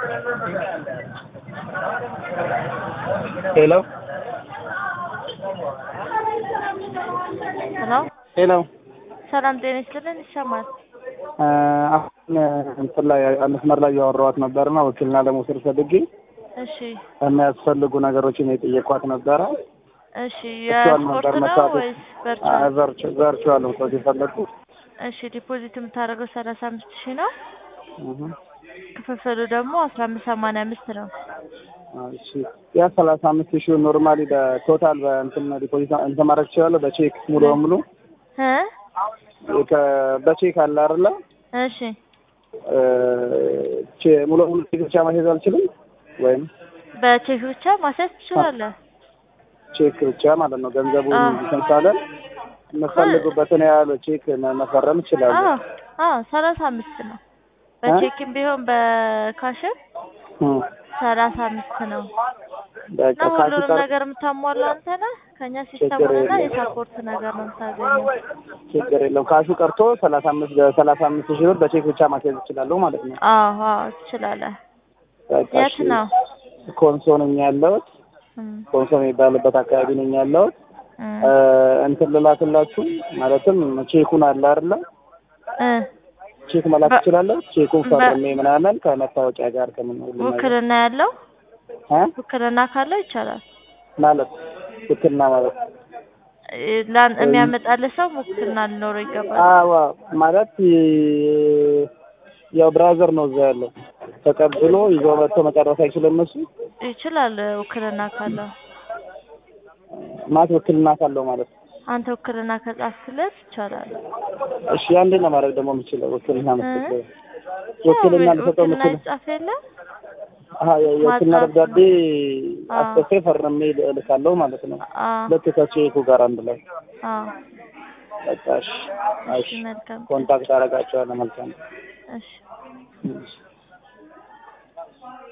ሄሎ ሄሎ ሄሎ ሰላም ጤና ይስጥልን። ይሰማል? አሁን እንትን ላይ መስመር ላይ እያወራኋት ነበርና ውክልና ለመውሰድ ፈልጌ እሺ የሚያስፈልጉ ነገሮችን የጠየኳት ነበረ። እሺ እሷን የስፖርት ነበር ነው መስራት ወይስ ቨርቹዋል? ቨርቹዋል መስራት የፈለግኩት። እሺ ዲፖዚት የምታደርገው ሰላሳ አምስት ሺህ ነው። እህ ክፍፍሉ ደግሞ አስራ አምስት ሰማንያ አምስት ነው። እሺ ያ ሰላሳ አምስት ሺህ ኖርማሊ በቶታል በእንትን ዲፖዚት እንትን ማድረግ እችላለሁ በቼክ ሙሉ በሙሉ እ ከ- በቼክ አለ አይደለ? እሺ እ ቼ- ሙሉ በሙሉ ቼክ ብቻ ማስያዝ አልችልም ወይም በቼክ ብቻ ማስያዝ ትችላለህ። ቼክ ብቻ ማለት ነው። ገንዘቡ አዎ። እንትን ካለን የምፈልጉበትን ያህል ቼክ መ- መፈረም እችላለሁ። አዎ አዎ ሰላሳ አምስት ነው። በቼክም ቢሆን በካሽም እም። ሰላሳ አምስት ነው። በቃ እና ካሽ ሁሉንም ቀር ነገር የምታሟላው አንተ ነህ። ከኛ ችግር ሲስተሙንና የለም። የሳፖርት ነገር ነው የምታገኘው። ችግር የለውም። ካሹ ቀርቶ ሰላሳ አምስት ሰላሳ አምስት ሺህ ብር በቼክ ብቻ ማስያዝ እችላለሁ ማለት ነው። አዎ አዎ ትችላለህ። በቃ የት እሺ። ነው? ኮንሶ ነኝ ያለሁት። እም፣ ኮንሶ የሚባልበት አካባቢ ነኝ ያለሁት። እም፣ እ እንትን ልላክላችሁ ማለትም ቼኩን አለ አይደለ? እ ቼክ መላክ በ- እችላለሁ። ቼኩን በ- ፈርሜ ምናምን ከመታወቂያ ጋር ከምን ሁሉ ነገር ውክልና ያለው እ ውክልና ካለው ይቻላል። ማለት ውክልና ማለት እ ላን የሚያመጣልህ ሰው ውክልና ሊኖረው ይገባል። አዋ ማለት ይ- ያው ብራዘር ነው እዛ ያለው ተቀብሎ ይዞ መጥቶ መጨረስ አይችልም እሱ ይችላል ውክልና ካለው። ማለት ውክልና ካለው ማለት ነው። አንተ ውክልና ከጻፍክለት ይቻላል። እሺ አንዴ ነው ማድረግ ደግሞ የምችለው ውክልና መስጠት እ? ውክልና ያው ልሰጠው ውክልና የምችለው ይጻፍ የለ አሀ የ- የውክልና ማጻፍ ደብዳቤ አዎ። አስጽፌ ፈርሜ እልካለሁ ማለት ነው። አዎ ልክ ከቼኩ ጋር አንድ ላይ አዎ በቃ እሺ እሺ እሺ መልካም ኮንታክት አደርጋቸዋለሁ። መልካም እሺ እሺ